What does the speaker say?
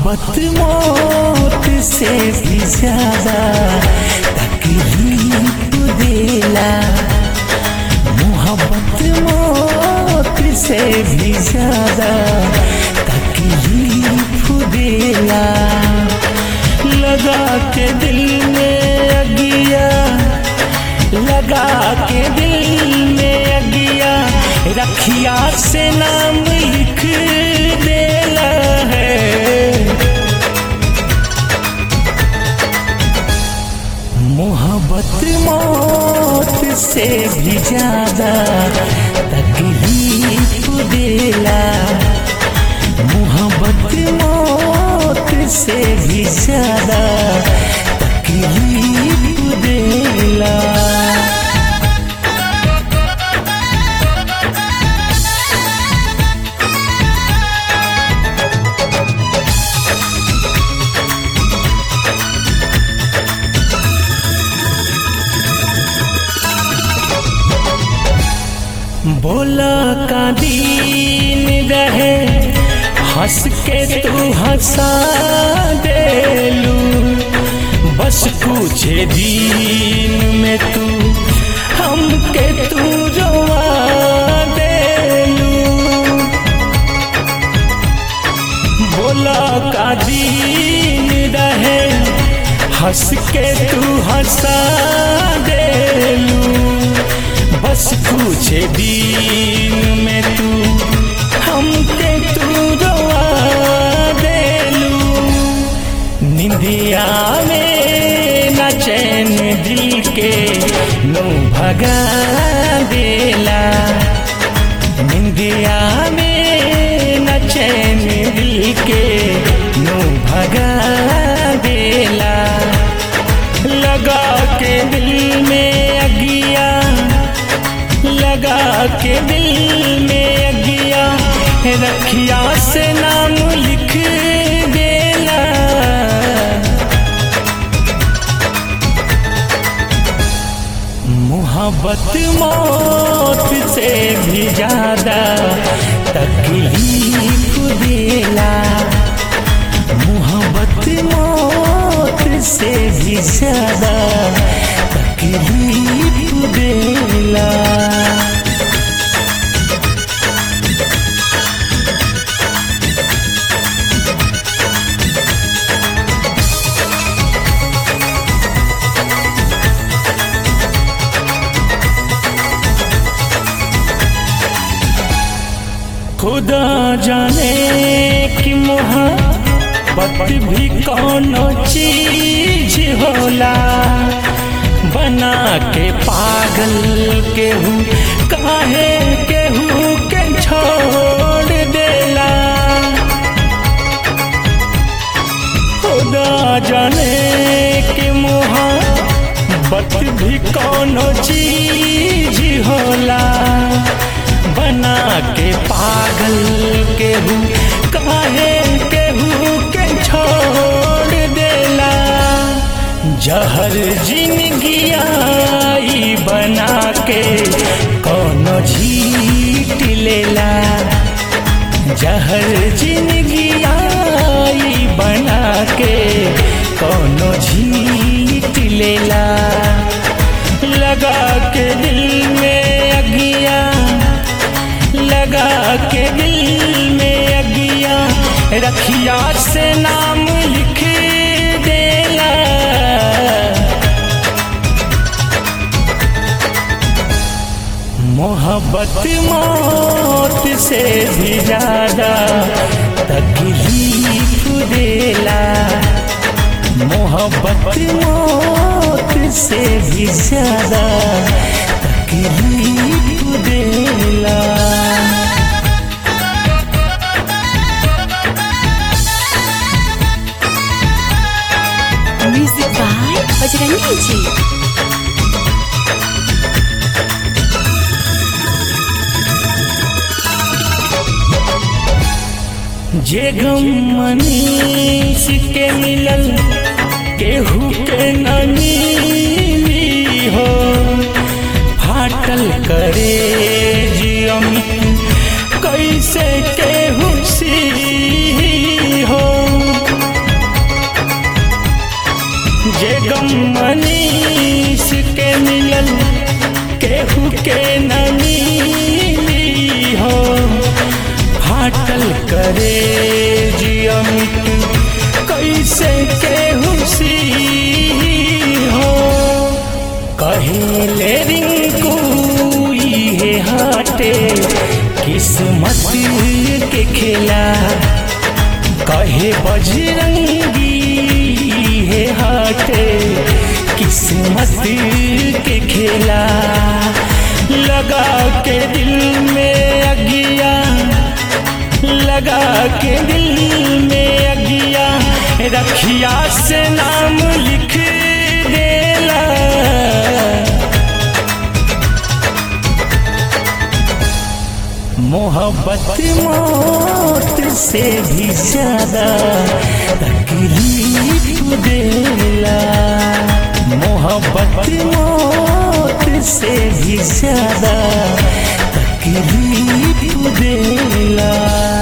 मोहब्बत मौत से भी ज्यादा तकलीफ देला मोहब्बत मौत से भी ज्यादा तकलीफ देला लगा के दिल में अगिया लगा के दिल में अगिया रखिया से नाम लिख देला है मोहब्बत मौत से भी ज्यादा तकलीफ देला मोहब्बत मौत से भी ज्यादा तकलीफ देला बोला का दीन रहे हंस के तू हंसा देलू बस कुछ दिन में तू हमके तू रोवा देलू बोला का दीन रहे हंस के तू हंसा देलू बस कुछ दिन में तू हमके तू रोवा देलू निंदिया में न चैन दिल के नो भगा देला निंदिया में न चैन दिल के नो भगा देला लगा के दिल में अगिया लगा के दिल में अगिया रखिया से नाम लिख देला मोहब्बत मौत से भी ज्यादा तकलीफ देला मोहब्बत मौत से भी ज्यादा तकलीफ देला खुदा जाने कि मोहब्बत भी कौन चीज होला बना के पागल केहू काहे केहू के छोड़ देला खुदा जाने कि मोहब्बत भी कौन चीज होला बना के पागल केहू काहे केहू के छोड़ देला जहर जिंदगिया ई बना के कोनो झीट लेला जहर जिंदगिया ई बना के कोनो झीट लेला लगा के दिल में अगिया लगा के दिल में अगिया रखिया से नाम लिख देला मोहब्बत मौत से भी ज्यादा तकलीफ देला मोहब्बत मौत से भी ज्यादा तकलीफ देला म्यूजिक बाय बजरंगी जी जे गम मनीष के मिलल केहू के न मिली हो फाटल करे जियम कैसे केहू सी हो जे गम मनीष के मिलल केहू के न मिली हो फाटल करे जी अमित कैसे केहू सी हो कहेले रिंकू ये हाटे किस्मत के खेला कहे बजरंगी है हाटे किस्मत के खेला लगा के दिल में अगिया लगा के दिल में अगिया रखिया से नाम लिख देला मोहब्बत मौत से भी ज्यादा तकलीफ देला मोहब्बत मौत से भी ज्यादा तकलीफ देला